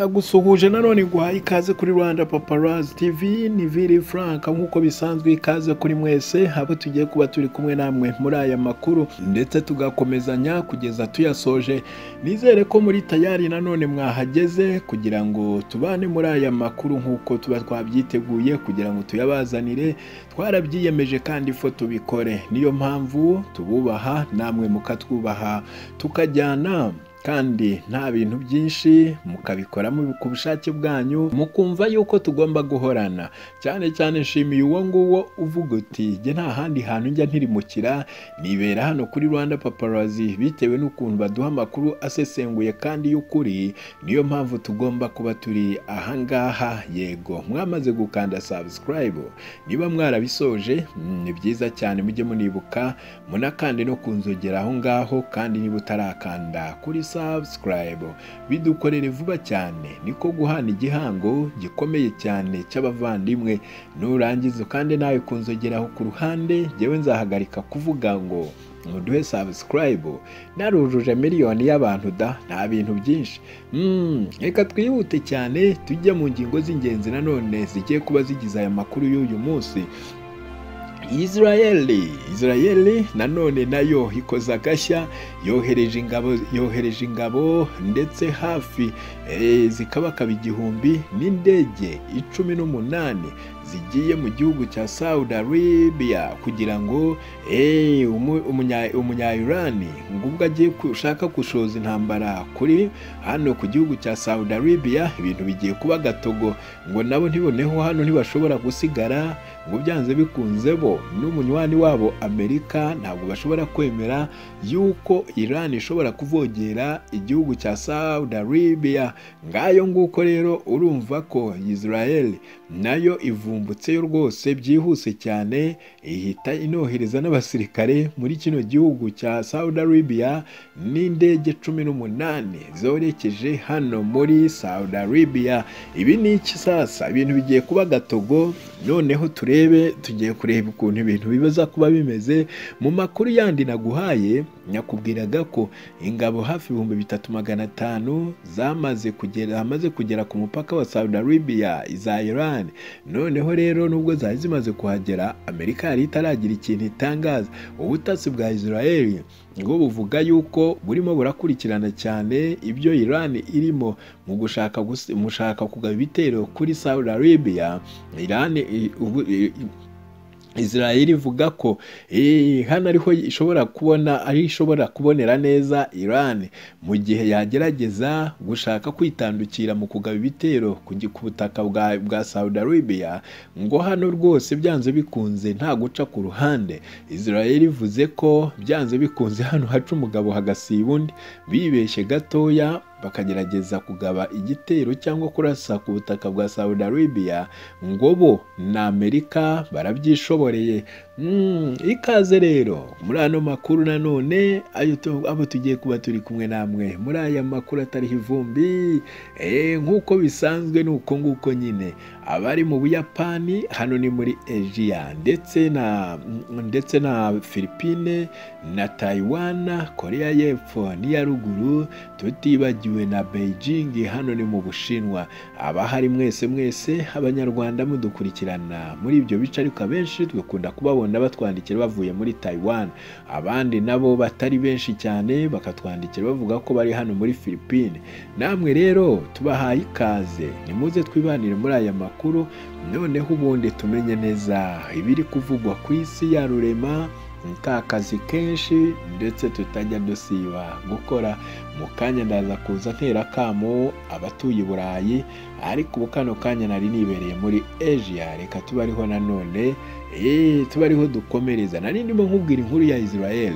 Ndagusuhuje nanone iguhaye ikaze kuri Rwanda Paparazzi TV ni Vili Frank nk'uko bisanzwe ikaze kuri mwese abo tugiye kuba turi kumwe namwe muri aya makuru ndetse tugakomezanya kugeza tuyasoje nizere ko muri tayari nanone mwahageze kugira ngo tubane muri aya makuru nk'uko tuba twabyiteguye kugira ngo tuyabazanire twarabyiyemeje kandi fo tubikore niyo mpamvu tububaha namwe mukatwubaha tukajyana kandi nta bintu byinshi mukabikora mu- ku bushake bwanyu mukumva yuko tugomba guhorana cyane cyane nshimiye uwo nguwo uvuga uti jye nta handi hantu njya ntirimukira nibera hano kuri rwanda paparazi bitewe n'ukuntu baduha amakuru asesenguye kandi y'ukuri niyo mpamvu tugomba kuba turi ahangaha yego mwamaze gukanda subscribe niba mwarabisoje mm, ni byiza cyane mujye munibuka munakande no kunzogera aho ngaho kandi niba utarakanda kuri subscribe bidukorere vuba cyane niko guhana igihango gikomeye cyane cy'abavandimwe nurangiza ukande nawe kunzogeraho ku ruhande jyewe nzahagarika kuvuga ngo muduhe subscribe narujuje miliyoni y'abantu da nta bintu byinshi Mm, reka twihute cyane tujye mu ngingo z'ingenzi nanone zigiye kuba zigize aya makuru y'uyu munsi Israeli Israeli nanone nayo ikoze agashya yohereje ingabo yohereje ingabo ndetse hafi eh, zikabakaba igihumbi n'indege icumi n'umunani zigiye mu gihugu cya Saudi Arabia kugira ngo eh, umu- umunya- umunya-Irani ngo ubwo agiye gushaka gushoza intambara kuri hano ku gihugu cya Saudi Arabia ibintu bigiye kuba gatogo ngo nabo ntiboneho hano ntibashobora gusigara ngo byanze bikunze bo n'umunywanyi wabo amerika ntabwo bashobora kwemera yuko iran ishobora kuvogera igihugu cya saudi arabia ngayo nguko rero urumva ko israel nayo ivumbutseyo rwose byihuse cyane ihita inohereza n'abasirikare muri kino gihugu cya saudi arabia n'indege cumi n'umunani zorekeje hano muri saudi arabia ibi ni iki sasa ibintu bigiye kuba gatogo noneho turebe tugiye kureba ukuntu ibintu bibaza kuba bimeze mu makuru yandi naguhaye nyakubwiraga ko ingabo hafi ibihumbi bitatu magana atanu zamaze kugera zamaze kugera ku mupaka wa Saudi Arabia iza Iran noneho rero nubwo zari zimaze kuhagera Amerika yari itaragira ikintu itangaza ubutasi bwa Israel ngo buvuga yuko burimo burakurikirana cyane ibyo Iran irimo mu gushaka gusi- mu gushaka kugaba ibitero kuri Saudi Arabia Iran i- ubu- i- i- Israel ivuga ko eh, hano ariho ishobora kubona ari ishobora kubonera neza Iran mu gihe yagerageza gushaka kwitandukira mu kugaba ibitero ku gi- ku butaka bwa, bwa Saudi Arabia ngo hano rwose byanze bikunze nta guca ku ruhande Israel ivuze ko byanze bikunze hano haca umugabo hagasiba undi bibeshye gatoya bakagerageza kugaba igitero cyangwa kurasa ku butaka bwa Saudi Arabia ngo bo na Amerika barabyishoboreye Mm, ikaze rero muri ano makuru nanone ayo tu- abo tugiye kuba turi kumwe namwe muri aya makuru atariho ivumbi Eh, nk'uko bisanzwe ni uko nguko nyine abari mu Buyapani hano ni muri Asia ndetse na ndetse na Philippine na Taiwan Korea y'Epfo n'iya ruguru tutibagiwe na Beijing hano ni mu Bushinwa abahari mwese mwese abanyarwanda mudukurikirana muri ibyo bice ariko abenshi dukunda kubabona batwandikira bavuye muri taiwan abandi nabo batari benshi cyane bakatwandikira bavuga ko bari hano muri philippine namwe rero tubahaye ikaze nimuze twibanire muri aya makuru noneho ubundi tumenye neza ibiri kuvugwa ku isi ya rurema ka kazi kenshi ndetse tutajya dusiba gukora mu kanya ndaza kuza ntera kamo abatuye i burayi ariko ubu kano kanya nari nibereye muri Asia reka tuba ariho nanone eee tuba ariho dukomereza nari ndimo nkubwira inkuru ya Israel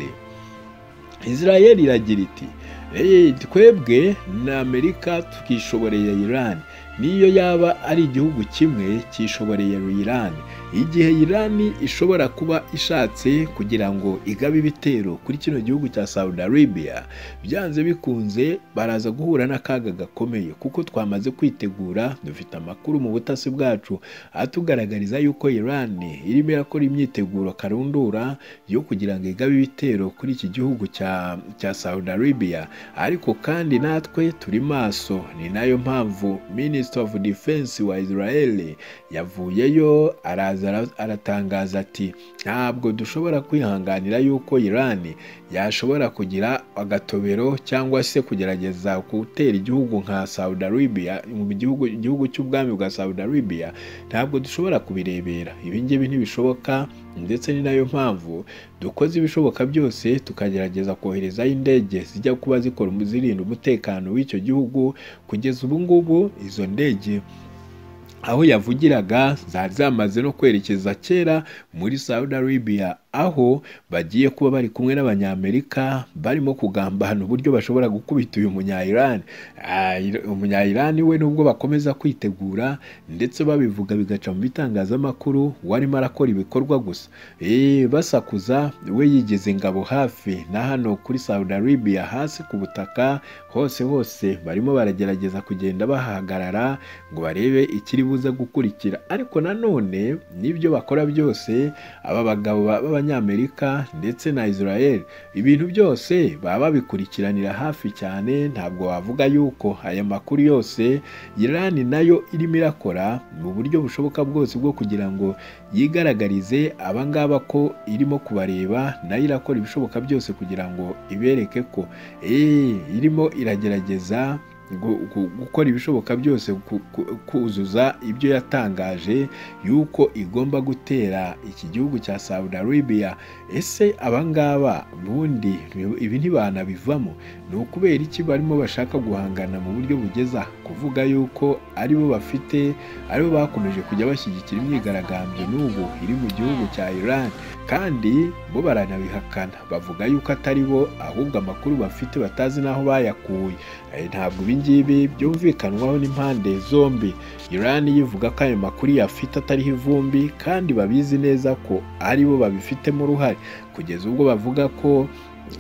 Israel iragira iti eee twebwe na Amerika tukishoboreye Iran niyo yaba ari igihugu kimwe kishoboreye Iran igihe irani ishobora kuba ishatse kugira ngo igabe ibitero kuri kino gihugu cya saudi arabia byanze bikunze baraza guhura n'akaga gakomeye kuko twamaze kwitegura dufite amakuru mu butasi bwacu atugaragariza yuko irani irimo irakora imyiteguro karundura yo kugira ngo igabe ibitero kuri iki gihugu cya cya saudi arabia ariko kandi natwe turi maso ni nayo mpamvu minisitiri ofu defense wa israel yavuyeyo araza ara- aratangaza ati ntabwo dushobora kwihanganira yuko iran yashobora kugira agatobero cyangwa se kugerageza gutera igihugu nka saudi arabia mu gihugu igihugu cy'ubwami bwa saudi arabia ntabwo dushobora kubirebera ibi ngibi ntibishoboka ndetse ni nayo mpamvu dukoze ibishoboka byose tukagerageza koherezayo indege zijya kuba zikora zirinda umutekano w'icyo gihugu kugeza ubu ngubu izo ndege aho yavugiraga zari zamaze no kwerekeza kera muri Saudi Arabia aho bagiye kuba bari kumwe n'abanyamerika barimo kugambana uburyo bashobora gukubita uyu munya-Iran Ah, Ir- umunya-Iran we nubwo bakomeza kwitegura ndetse babivuga bigaca mu bitangazamakuru warimo arakora ibikorwa gusa Eh, basakuza we yigeze ingabo hafi na hano kuri Saudi Arabia hasi ku butaka hose hose barimo baragerageza kugenda bahagarara ngo barebe ikiri buze gukurikira ariko nanone n'ibyo bakora byose aba bagabo ba- b'abanyamerika ndetse na israel ibintu byose baba babikurikiranira hafi cyane ntabwo wavuga yuko aya makuru yose irani nayo irimo irakora mu buryo bushoboka bwose bwo kugira ngo yigaragarize abangaba ko irimo kubareba nayo irakora ibishoboka byose kugira ngo ibereke ko eh, irimo iragerageza gu- gu- gukora ibishoboka byose ku- ku- kuzuza ibyo yatangaje yuko igomba gutera iki gihugu cya Saudi Arabia ese abangaba ubundi ibi ntibanabivamo ni ukubera iki barimo bashaka guhangana mu buryo bugeza kuvuga yuko aribo bafite aribo bakomeje kujya bashyigikira imyigaragambyo n'ubu iri mu gihugu cya Iran kandi bo baranabihakana bavuga yuko atari bo ahubwo amakuru bafite batazi n'aho bayakuye Eh, ntabwo ibi ngibi byumvikanwaho n'impande zombi irani yivuga ko ayo makuru yafite atariho ivumbi kandi babizi neza ko aribo babifitemo uruhare kugeza ubwo bavuga ko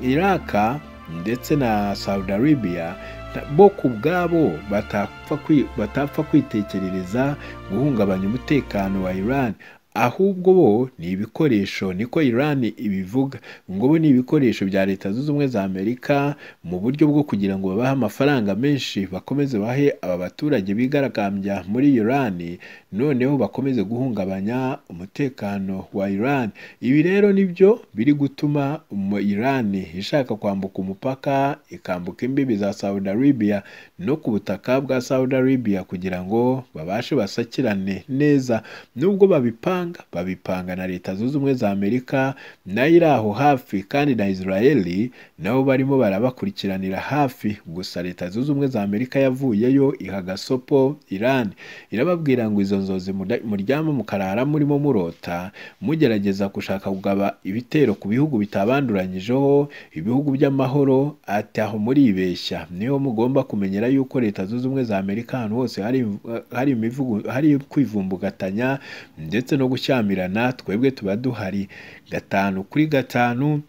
iraka ndetse na saudi arabia ta- bo ku bwabo batapfa kwi- batapfa kwitekerereza guhungabanya umutekano wa iran ahubwo bo ni ibikoresho niko iran ibivuga ngo bo ni ibikoresho bya leta zunze ubumwe za amerika mu buryo bwo kugira ngo babahe amafaranga menshi bakomeze bahe aba baturage bigaragambya muri Iran noneho bakomeze guhungabanya umutekano wa Iran ibi rero nibyo biri gutuma umu- Iran ishaka kwambuka umupaka ikambuka imbibi za Saudi Arabia no ku butaka bwa Saudi Arabia kugira ngo babashe basakirane neza nubwo babipanga babipanga na leta zunze ubumwe za Amerika nayo iri aho hafi kandi na Israeli nabo barimo barabakurikiranira hafi gusa leta zunze ubumwe za amerika yavuyeyo iha gasopo irani irababwira ngo izo nzozi muda- muryama mukarara murimo murota mugerageza gushaka kugaba ibitero ku bihugu bitabanduranyijeho ibihugu by'amahoro ati aho muribeshya niho mugomba kumenyera yuko leta zunze ubumwe za amerika ahantu hose hari imv- hari imivugo hari kwivumbugatanya ndetse no gushyamirana twebwe tuba duhari gatanu kuri gatanu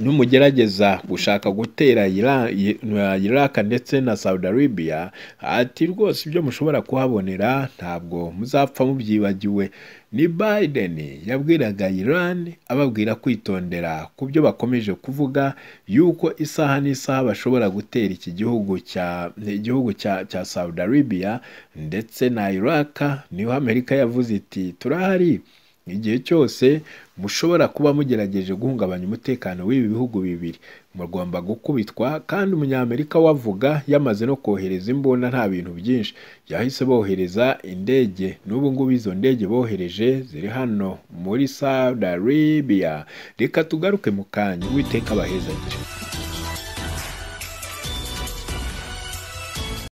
numugerageza gushaka gutera Ira- I- na Iraq ndetse na Saudi Arabia ati rwose ibyo mushobora kuhabonera ntabwo muzapfa mubyibagiwe ni Biden yabwiraga Iran ababwira kwitondera ku byo bakomeje kuvuga yuko isaha n'isaha bashobora gutera iki gihugu cya igihugu cya, cya Saudi Arabia ndetse na Iraq niho Amerika yavuze iti turahari igihe cyose mushobora kuba mugerageje guhungabanya umutekano w'ibi bihugu bibiri mugomba gukubitwa kandi umunyamerika wavuga yamaze no kohereza imbunda nta bintu byinshi yahise bohereza indege n'ubu ngubu izo ndege bohereje ziri hano muri Saudi Arabia reka tugaruke mu kanya uwiteka abahezagire